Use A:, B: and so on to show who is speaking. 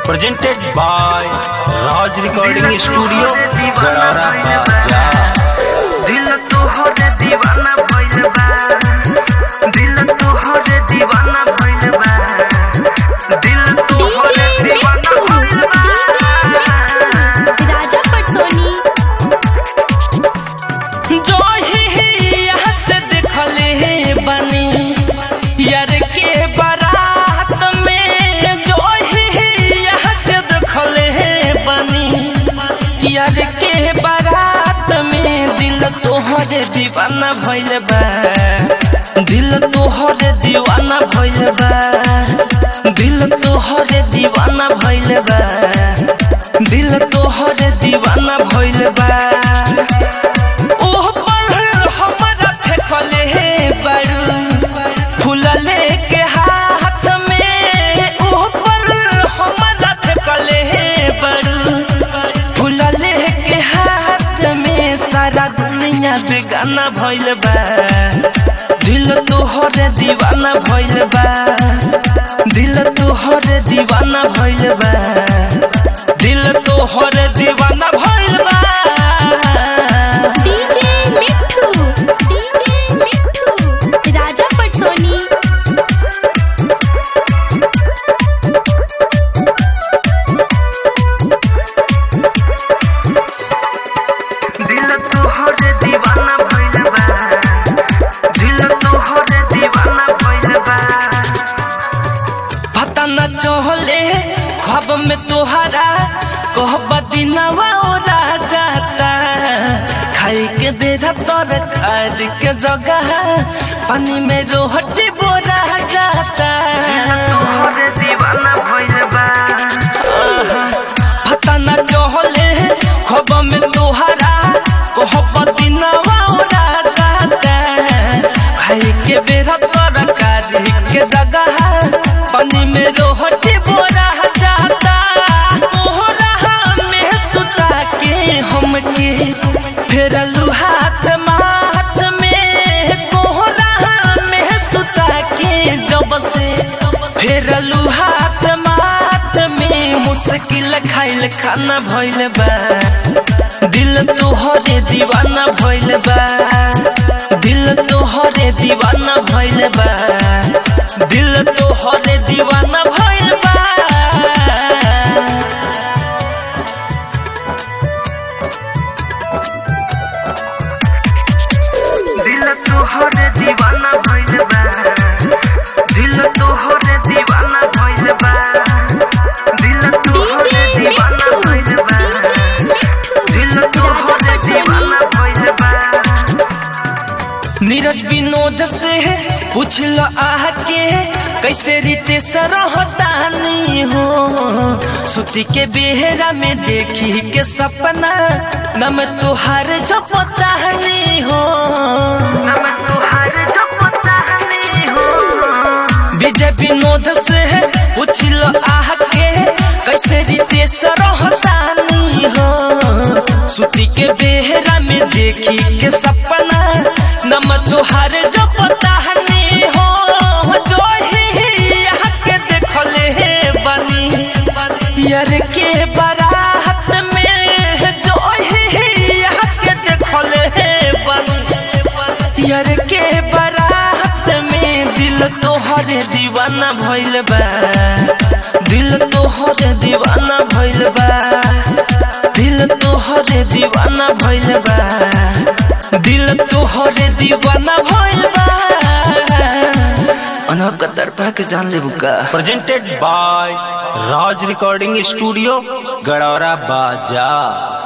A: presented by Raj Recording Studio, Gadara Baja.
B: दिल तोहरे दीवाना भइल बा दिल तोहरे दीवाना भइल बा दिल तोहरे दीवाना भइल बा
C: राजा पटसोनी
B: जो ही यहाँ से देखले बनी यार के बारात में जो ही यहाँ से देखले बनी यार के बारात में दिल तोहरे दीवाना भइल बा दिल तोहरे दीवाना भइल बा दिल तोहरे दीवाना भइल बा दिल तोहरे दीवाना भइल बा ओह पर हमरा फेंकले हे बारू फूलले के हाथ में ओह पर हमरा फेंकले हे बारू फूलले के हाथ में सारा दुनिया बेगाना भइल बा दिल तोहरे दीवाना भइल बा दिल तोहरे दीवाना भइल बा दिल तोहरे दीवाना भइल बा
C: डीजे मिठू डीजे मिठू राजा पटसोनी
B: दिल तोहरे दीवाना भइल बा दिल तोहरे दीवाना भइल बा पता न चहले ख्वाब में तोहरा कहब दिनवा ओरा जाता खाई के बेरा तर खार के जगह पानी में रोहटी बोरा जाता तोहरे दीवाना भइल बा पता न चहले खब में तोहरा कहब दिनवा ओरा जाता खाई के बेरा तरकारी के जगह पानी में रोहटी बोरा जाता तोहरा में सुता के हमके फेरलू हाथ माथ में तोहरा में सुता के जब से फेरलू हाथ माथ में मुश्किल खाइल खाना भइल बा दिल तोहरे दीवाना भइल बा दिल तोहरे दीवाना भइल बा दिल तोहरे दीवाना भइल बा दिल तोहरे दीवाना भइल बा दिल तोहरे दीवाना भइल बा दिल तोहरे
C: डीजे
B: दीवाना
C: मिठू
B: भइल बा दिल
C: डीजे
B: तोहरे
C: मिठू
B: दीवाना
C: राजा
B: भइल बा नीरज विनोद से पूछ लो आह के कैसे रीते सरहतानी हो सुती के बेहरा में देखी के सपना नम तुहार जो पतानी हो नम तुहार जो पतानी हो विजय विनोद से पूछ लो आह के कैसे रीते सरहतानी हो सुती के बेहरा में देखी के सपना नम तुहार जो पतानी हो जो ही यहाँ के देखले हे बनी यार के बारात में जो ही यहाँ के देखले हे बनी यार के बारात में दिल तोहरे दीवाना भइल बा दिल तोहरे दीवाना भइल बा दिल तोहरे दीवाना भइल बा दिल तोहरे दीवाना भइल बा अनब का तरफा के जान ले बुका
A: Presented by Raj Recording Studio, Gadara Baja.